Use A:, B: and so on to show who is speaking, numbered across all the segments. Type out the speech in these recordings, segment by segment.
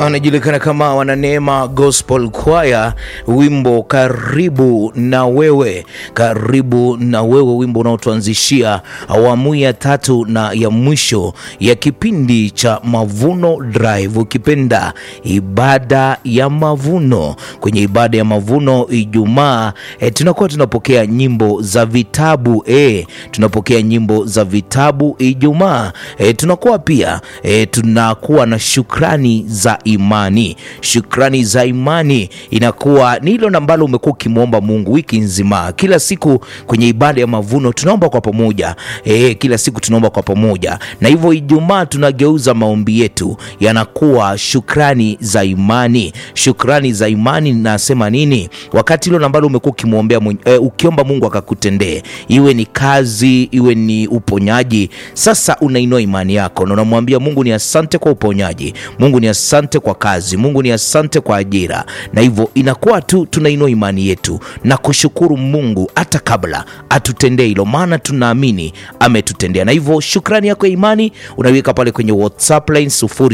A: wanajulikana kama Wananeema Gospel Choir, wimbo karibu na wewe, karibu na wewe, wimbo unaotuanzishia awamu ya tatu na ya mwisho ya kipindi cha Mavuno Drive, ukipenda ibada ya mavuno. Kwenye ibada ya mavuno Ijumaa e, tunakuwa tunapokea nyimbo za vitabu e, tunapokea nyimbo za vitabu Ijumaa e, tunakuwa pia e, tunakuwa na shukrani za imani. Shukrani za imani inakuwa ni hilo ambalo umekuwa ukimwomba Mungu wiki nzima. Kila siku kwenye ibada ya mavuno tunaomba kwa pamoja e, kila siku tunaomba kwa pamoja, na hivyo Ijumaa tunageuza maombi yetu yanakuwa shukrani za imani. Shukrani za imani nasema nini? Wakati hilo ambalo umekuwa ukimwombea e, ukiomba Mungu akakutendee, iwe ni kazi, iwe ni uponyaji, sasa unainua imani yako na unamwambia Mungu ni asante kwa uponyaji, Mungu ni asante kwa kazi, Mungu ni asante kwa ajira, na hivyo inakuwa tu tunainua imani yetu na kushukuru Mungu hata kabla atutendee hilo, maana tunaamini ametutendea. Na hivyo shukrani yako ya imani unaiweka pale kwenye WhatsApp line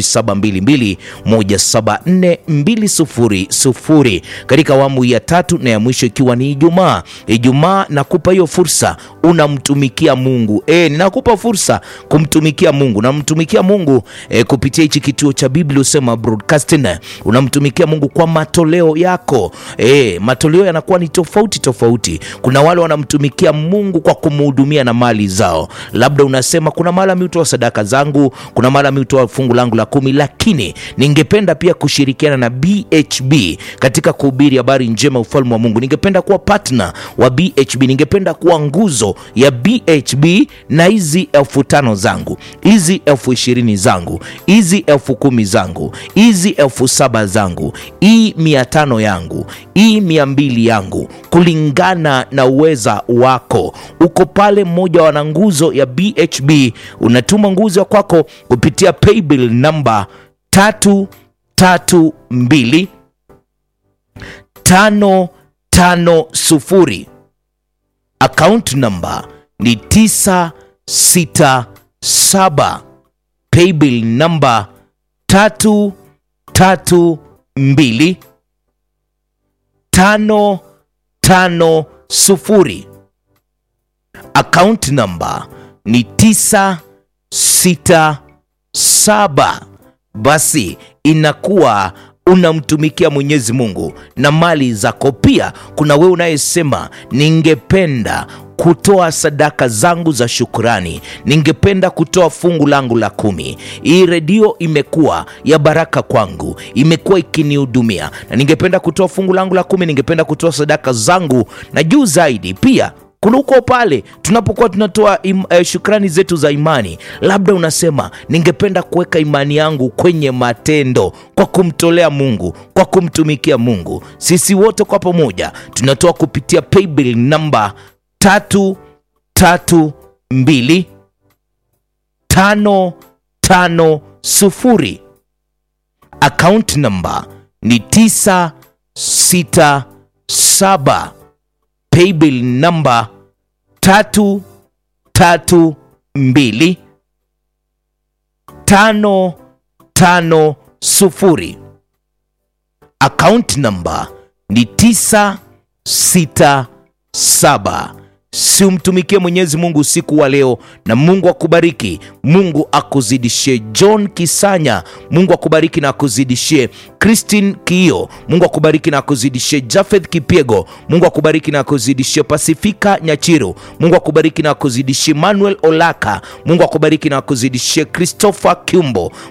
A: 0722174200 katika awamu ya tatu na ya mwisho, ikiwa ni Ijumaa. Ijumaa nakupa hiyo fursa, unamtumikia Mungu. E, ninakupa fursa kumtumikia Mungu, namtumikia Mungu e, kupitia hichi kituo cha Biblia Usema Broadcasting. Unamtumikia Mungu kwa matoleo yako e, matoleo yanakuwa ni tofauti tofauti. Kuna wale wanamtumikia Mungu kwa kumhudumia na mali zao, labda unasema kuna mara mimi hutoa sadaka zangu, kuna mara mimi hutoa fungu langu la kumi, lakini ningependa pia kushirikiana na BHB katika kuhubiri habari njema ufalme wa Mungu. Ningependa kuwa partner wa BHB, ningependa kuwa nguzo ya BHB na hizi elfu tano zangu, hizi elfu ishirini zangu, hizi elfu kumi zangu, hizi elfu saba zangu, hii mia tano yangu, hii mia mbili yangu, kulingana na uweza wako. Uko pale mmoja wana nguzo ya BHB, unatuma nguzo kwako kupitia paybill namba tatu tatu mbili tano tano sufuri account namba ni tisa sita saba paybill namba tatu tatu mbili tano tano sufuri account namba ni tisa sita saba basi inakuwa unamtumikia Mwenyezi Mungu na mali zako. Pia kuna wewe unayesema ningependa kutoa sadaka zangu za shukrani, ningependa kutoa fungu langu la kumi. Hii redio imekuwa ya baraka kwangu, imekuwa ikinihudumia, na ningependa kutoa fungu langu la kumi, ningependa kutoa sadaka zangu, na juu zaidi pia kuna uko pale tunapokuwa tunatoa im, eh, shukrani zetu za imani, labda unasema ningependa kuweka imani yangu kwenye matendo kwa kumtolea Mungu, kwa kumtumikia Mungu. Sisi wote kwa pamoja tunatoa kupitia paybill namba tatu tatu mbili tano tano sufuri account namba ni tisa sita saba paybill namba tatu tatu mbili tano tano sufuri account namba ni tisa sita saba. Si umtumikie Mwenyezi Mungu usiku wa leo, na Mungu akubariki, Mungu akuzidishie. John Kisanya, Mungu akubariki na akuzidishie. Christine Kio, Mungu akubariki na akuzidishie. Jafeth Kipiego, Mungu akubariki na akuzidishie. Pasifika Nyachiru, Mungu akubariki na akuzidishie. Manuel Olaka, Mungu akubariki na akuzidishie. Christopher Kiumbo,